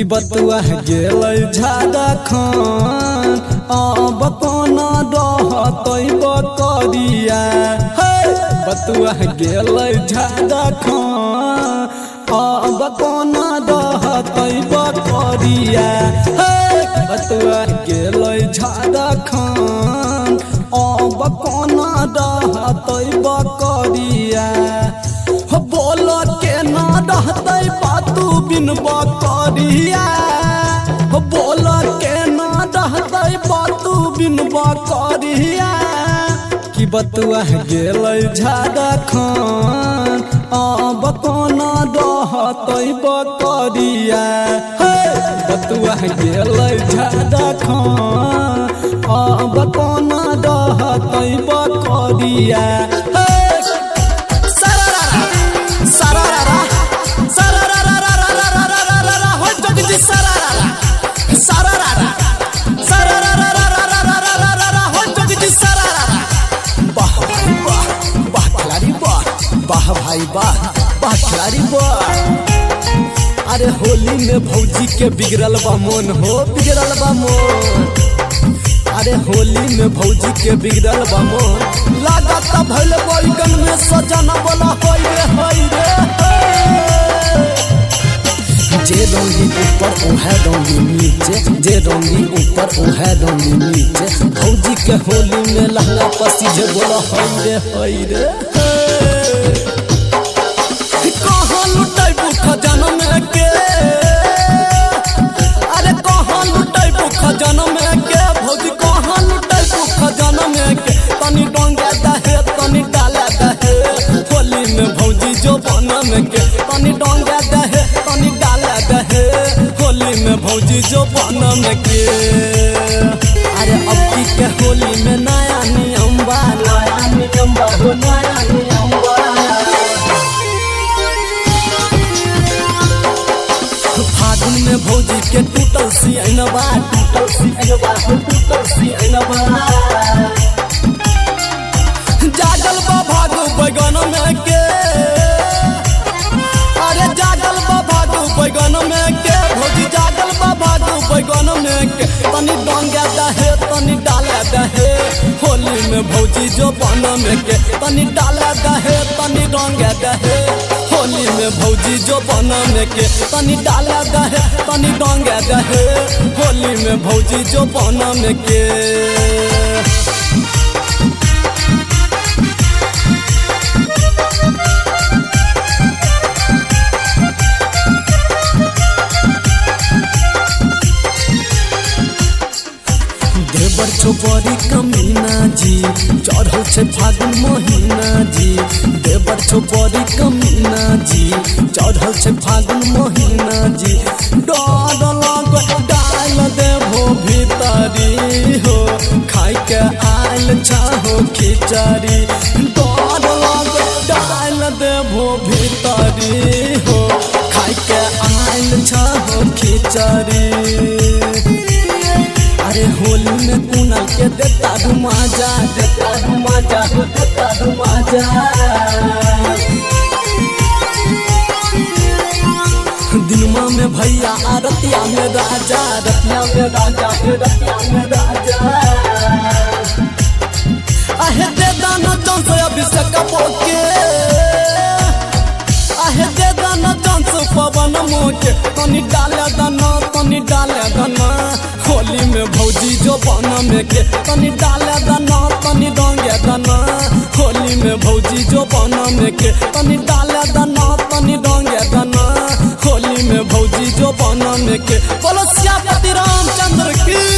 कि बतुआ गेल झाड़ा खान अब कोना रहतै बकरिया हे बतुआ गेल झाड़ा खान अब कोना रहतै बकरिया हे बतुआ गेल झाड़ा खान अब कोना रहतै बकरिया हो बोल के ना रहतै बातू बिन बकरिया हो बोल के ना रहतै बातू बिन बकरिया कि बतुआ गेल झाड़ा खान अब कोना रहतै बकरिया हे बतुआ गेल झाड़ा खान अब कोना रहतै बकरिया हे Sararara, sararararararararararara, hoy jagdi sararara, sararara, sarararararararararara, hoy jagdi sararara. वाह भाई वाह वाह खिलाड़ी वाह वाह भाई वाह वाह खिलाड़ी वाह अरे होली में भौजी के बिगड़ल बा मन हो बिगड़ल बा मन अरे होली में भौजी के बिगड़ल बा मन लागत भइल बैगन में सजन बोला होई रे होई रे होई। जे रंगी ऊपर ओहे रंगी नीचे जे रंगी ऊपर ओहे रंगी नीचे भौजी के होली में लहंगा पसीजे बोला होई रे होई रे होई। कहाँ लुटैबू खजाना में के अरे कहाँ लुटैबू खजाना में के भौजी कहाँ लुटैबू खजाना में के तनी डोंगा दहे तनी डाला दहे होली में भौजी जो बना में के तनी डोंगा दहे तनी डाला दहे होली में भौजी जो बना में के अरे अब की के होली में नया नियम बा नया नियम बा हो नया नियम बा फागुन में भौजी के टूटल सियनबा टूटल सियनबा हो टूटल सियनबा जागल बा भागो बैगन में के अरे जागल बा भागो बैगन में के भौजी जागल बा भागो बैगन में के तनी डोंगा दहे तनी डाला दहे होली में भौजी जो बन में के तनी डाला दहे तनी डोंगा दहे होली में भौजी जो बन में के तनी डाला दहे तनी डोंगा दहे होली में भौजी जो बन में के देवर छोपरी कमीना जी चढ़ल छै फागुन महीना जी देवर छोपरी कमीना जी चढ़ल छै फागुन महीना जी डर लग डाल देभो भीतरी हो खाइ के आयल चाहो खिचड़ी डर लग डाल देभो भीतरी हो खाइ के आयल चाहो खिचड़ी अरे होली में कुनल के देता धुमाजा देता धुमाजा हो देता धुमाजा दिनमा में भैया आ रतिया में राजा रतिया में राजा हे रतिया में राजा आहे दे दाना चांस अभिषेक पोके आहे दे दाना चांस पवन मोके तनी डाले दाना तनी डाले दाना होली में भौजी जो बना में के तनी डाले दाना तनी डोंगे दाना होली में भौजी जो बना में के तनी डाले दाना तनी डोंगे दाना होली में भौजी जो बना में के बोलो श्यापति रामचंद्र की